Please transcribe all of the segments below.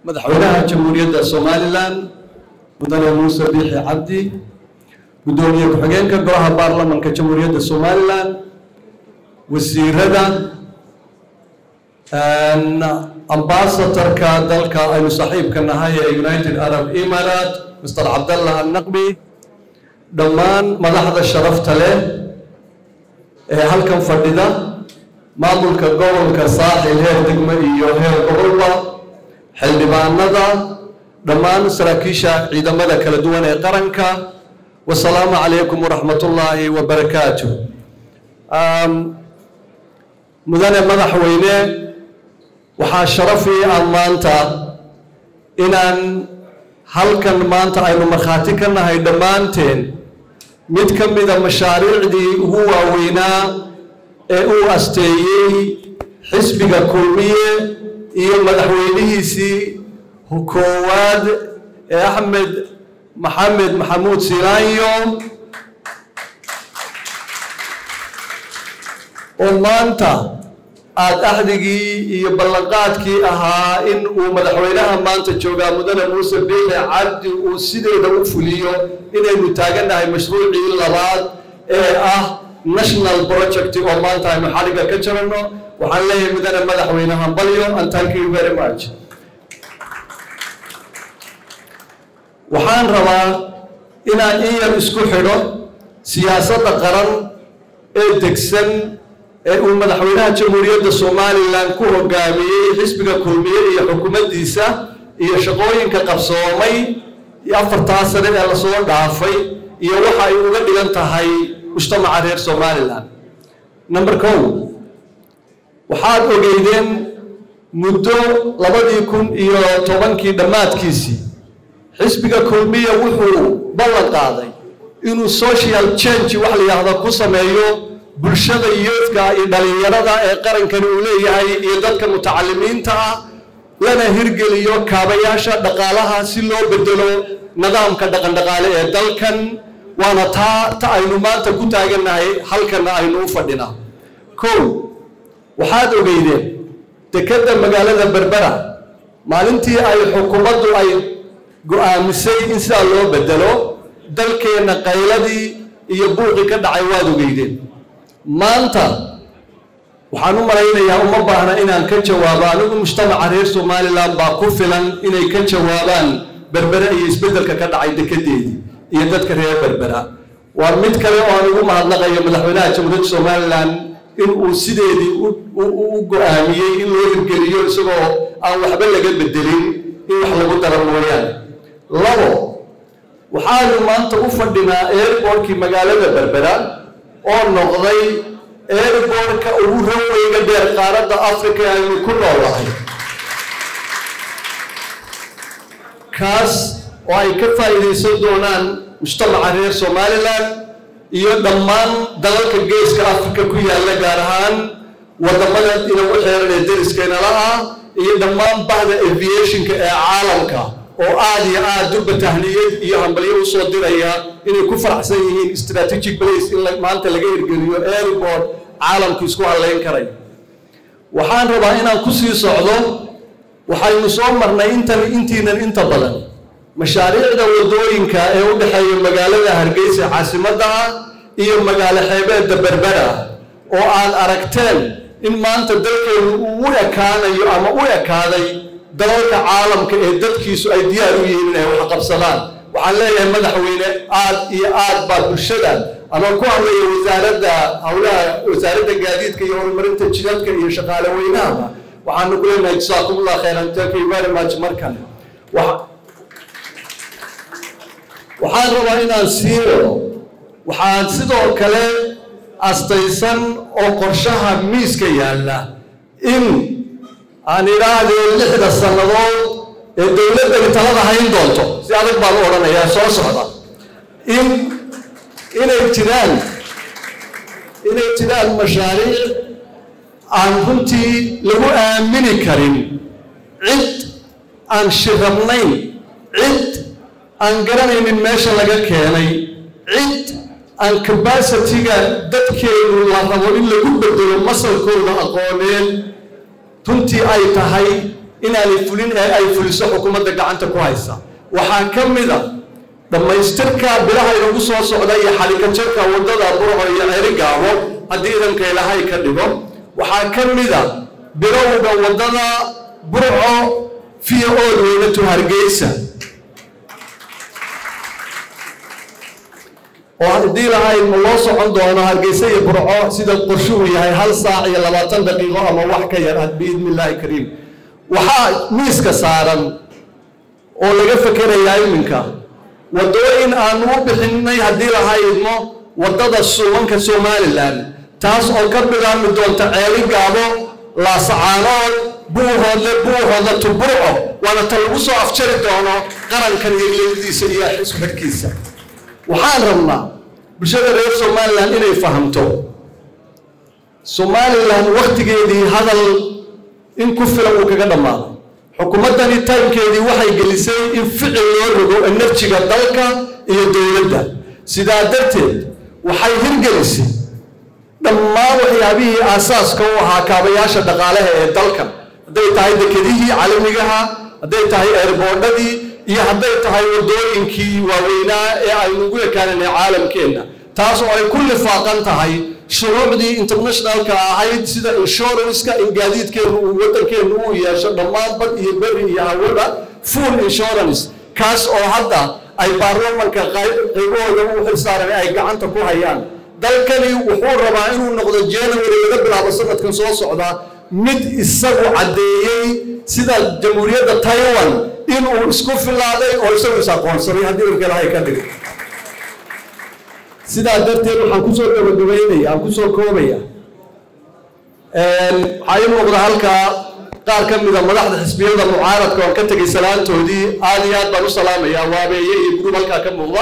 madaxweynaha jamhuuriyadda somalilan mudane muuse biixi cabdi guddoomiye ku-xigeenka golaha baarlamanka jamhuuriyadda somalilan wasiirada ambasatorka dalka aynu saaxiibka nahay ee united arab emirat mr cabdallah annaqbi dhammaan madaxda sharafta leh ee halkan fadhida maamulka gobolka saaxil heer degmo iyo heer gobolba xildhibaanada dhammaan saraakiisha ciidamada kala duwan ee qaranka wasalaamu calaykum waraxmatullaahi wabarakaatu mudane madaxweyne waxaa sharafii ah maanta inaan halkan maanta aynu markhaati ka nahay dhammaanteen mid ka mida mashaariicdii ugu waaweynaa ee uu asteeyey xisbiga kulmiye iyo madaxweynihiisii koowaad ee axmed maxamed maxamuud silaanyo oo maanta aada axdigii iyo ballanqaadkii ahaa in uu madaxweynaha maanta joogaa mudane muuse biixi cabdi uu sideeda u fuliyo inaynu taagannahay mashruucii labaad ee ah national project oo maanta aynu xadhigga ka jarano waxaan leeyahay mudane madaxweyne hambalyo and thank you very much waxaan rabaa inaan in yar isku xidho siyaasadda qaran ee degsan ee uu madaxweynaha jamhuuriyadda somalilan ku hogaamiyey xisbiga kulmiye iyo xukuumaddiisa iyo shaqooyinka qabsoomay afartaa sane ee lasoo dhaafay iyo waxa ay uga dhigan tahay mujtamaca reer somalilan number kow waxaad ogeydeen muddo labadii kun iyo tobankii dhammaadkiisii xisbiga kulmiya wuxuu ballan qaaday inuu social change wax la yidhaahdo ku sameeyo bulshada yoodka iyo dhalinyarada ee qarankani uu leeyahay iyo dadka mutacalimiinta ah lana hirgeliyo kaabayaasha dhaqaalaha si loo bedelo nidaamka dhaqandhaqaale ee dalkan waana taa ta aynu maanta ku taagannahay halkana aynu u fadhinaa kow waxaad ogeydeen dekedda magaalada berbera maalintii ay xukuumaddu ay go-aamisay in sidaa loo bedelo dalkeenna qayladii iyo buuqii ka dhacay waad ogeydeen maanta waxaan u malaynayaa uma baahna inaan ka jawaabo anigu mujtamaca reer somalilan baa ku filan inay ka jawaabaan berbera iyo isbeddelka ka dhacay dekedeedii iyo dadka reer berbera waa mid kale oo aan ugu mahadnaqayo madaxweynaha jamhuuriyadda somalilan in uu sideedii u go-aamiyey in loo hirgeliyo isagoo aan waxba laga bedelin in wax lagu daro mooyaane labo waxaanu maanta u fadhinaa airbortkii magaalada berbera oo noqday airbortka ugu raweyga dheer qaaradda africa aynu ku noolahay kaas oo ay ka faa'iidaysan doonaan mujtamaca reer somalilan iyo dhammaan dalalka geeska africa ku yaalla gaar ahaan waddamada inagu xeeran ee deriskeenala ah iyo dhammaan bahda aviationka ee caalamka oo aada iyo aada durba tahniyad iyo hambalyo usoo diraya inay ku faraxsan yihiin strategic place in maanta laga hirgeliyo airport caalamku isku hadlayn karay waxaan rabaa inaan ku sii socdo waxaynu soo marnay intan intiinan inta badan mashaariicda waddooyinka ee u dhexeeya magaalada hargeysa caasimadda ah iyo magaalo xeebeedda berbera oo aad aragteen in maanta dalkeenu uu u ekaanayo ama u ekaaday dalalka caalamka ee dadkiisu ay diyaar u yihiin inay wax qabsadaan waxaan leeyahay madaxweyne aad iyo aad baa bulshada ama ku hadlaya wasaaradda howlaha wasaaradda gaadiidka iyo horumarinta jidadka iyo shaqaale weynahaba waxaanu ku leenahay jasaakumullah khayran thank you very much mar kale waxaan rabaa inaan sii wado waxaan sidoo kale astaysan oo qorshaha miiska yaalla in aan idhaahdee lixda sannadood ee dowladdani talada hayn doonto si adag baan u odhanayaa soo socda in inay jiraan inay jiraan mashaariic aan runtii lagu aamini karin cid aan shirabnayn cid aan garanaynin meesha laga keenay cid aan cabacitiga dadkeenu la rabo in lagu bedelo masalkooda aqooneed runtii ay tahay inaanay fulin ee ay fuliso xukuumadda gacanta ku haysa waxaa ka mid a dhammaystirka bilaha inagu soo socda iyo xalikajarka waddada burco iyo cerigaabo haddii idanka ilaahay ka dhigo waxaa ka mid a bilowga waddada burco fiya ood weynatu hargeysa oo haddii lahayd ma loo socon doono hargeysa iyo burco sida qorshuhu yahay hal saac iyo labaatan daqiiqo ama wax ka yar biidni illaahi kariim waxaa miiska saaran oo laga fekerayaa iminka waddooyin aanu u bixinay haddii lahaydmo waddada suubanka somalilan taas oo ka bilaabmi doonta ceeli gaabo laasacaanood buuhoodle buuhoodla tuburco waana ta lagu soo afjari doono qarankan iyo leydiisa iyo xisbadhkiisa waxaan rabnaa bulshada reer somalilan inay fahamto somalilan wakhtigeedii hadal in ku filan uu kaga dhammaaday xukuumaddani taymkeedii waxay gelisay in ficil loo rogo enerjiga dalka iyo dowladda sidaa darteed waxay hirgelisay dhammaan waxyaabihii aasaaska u ahaa kaabayaasha dhaqaalaha ee dalkan hadday tahay dekedihii caalamigaha hadday tahay eerboodhadii iyo hadday tahay waddooyinkii waaweynaa ee aynu ugu ekaananay caalamkeenna taas oo ay ku lifaaqan tahay shuruucdii internationalka ahayd sida inshuranska in gaadiidkeennu uu waddankeennu uu yeesho dhammaan bad iyo beri iyo hawada full insurance kaas oo hadda ay baarlamanka qaybahooda u xilsaaran ay gacanta ku hayaan dalkani wuxuu rabaa inuu noqdo january laga bilaabo sanadkan soo socda mid isagu caddeeyey sida jamhuuriyadda taiwan inuu isku filaaday oo isagu is aqoonsaday haddii ilka ilahay ka dhigo sidaa darteed waxaan kusoo gabagabaynaya aan kusoo koobaya waxaa ii muuqda halkaa qaar ka mida madaxda xisbiyada mucaaradka oon ka tegay salaantoodii aad iyo aad baan u salaamayaa waabeeye iyo gurub halkaa ka muuqda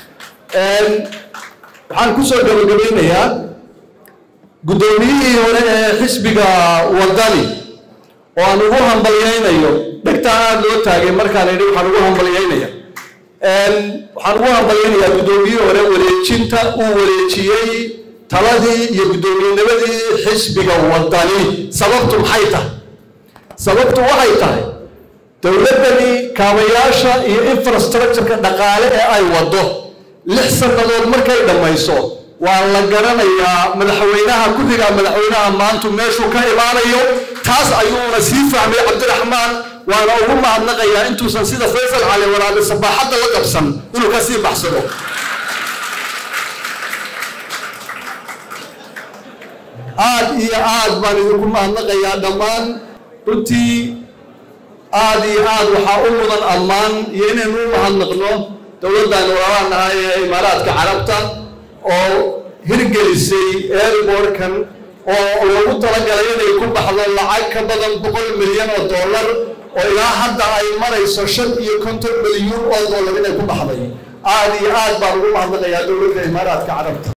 waxaan kusoo gabagabaynayaa guddoomiyihii hore ee xisbiga waddani oo aan ugu hambalyaynayo dhegtaa aada loo taagay markaan idhi waxaan ugu hambalyaynaya waxaan ugu hambalyaynayaa guddoomiyihii hore wareejinta uu wareejiyey taladii iyo guddoomiyennimadii xisbiga waddani sababtu maxay tahay sababtu waxay tahay dowladdani kaabayaasha iyo infrastructureka dhaqaale ee ay waddo lix sannadood markay dhammayso waa la garanayaa madaxweynaha ku-xigaa madaxweynaha maantu meeshuu ka imaanayo taas ayuuna sii fahmay cabdiraxmaan waana ugu mahadnaqayaa intuusan sida faysal cali walaabe sabaaxadda la qabsan inuu ka sii baxsado aad iyo aad baan idinku mahadnaqayaa dhammaan runtii aad iyo aad waxaa u mudan ammaan iyo inaynu u mahadnaqno dowladdan walaalaha nahay ee imaaraadka carabta oo hirgelisay airbortkan oo lagu talagalay inay ku baxdo lacag ka badan boqol milyan oo dollar oo ilaa hadda ay marayso shan iyo konton milyuun oo dollar inay ku baxday aad iyo aad baan ugu mahadnaqayaa dowladda imaaraadka carabta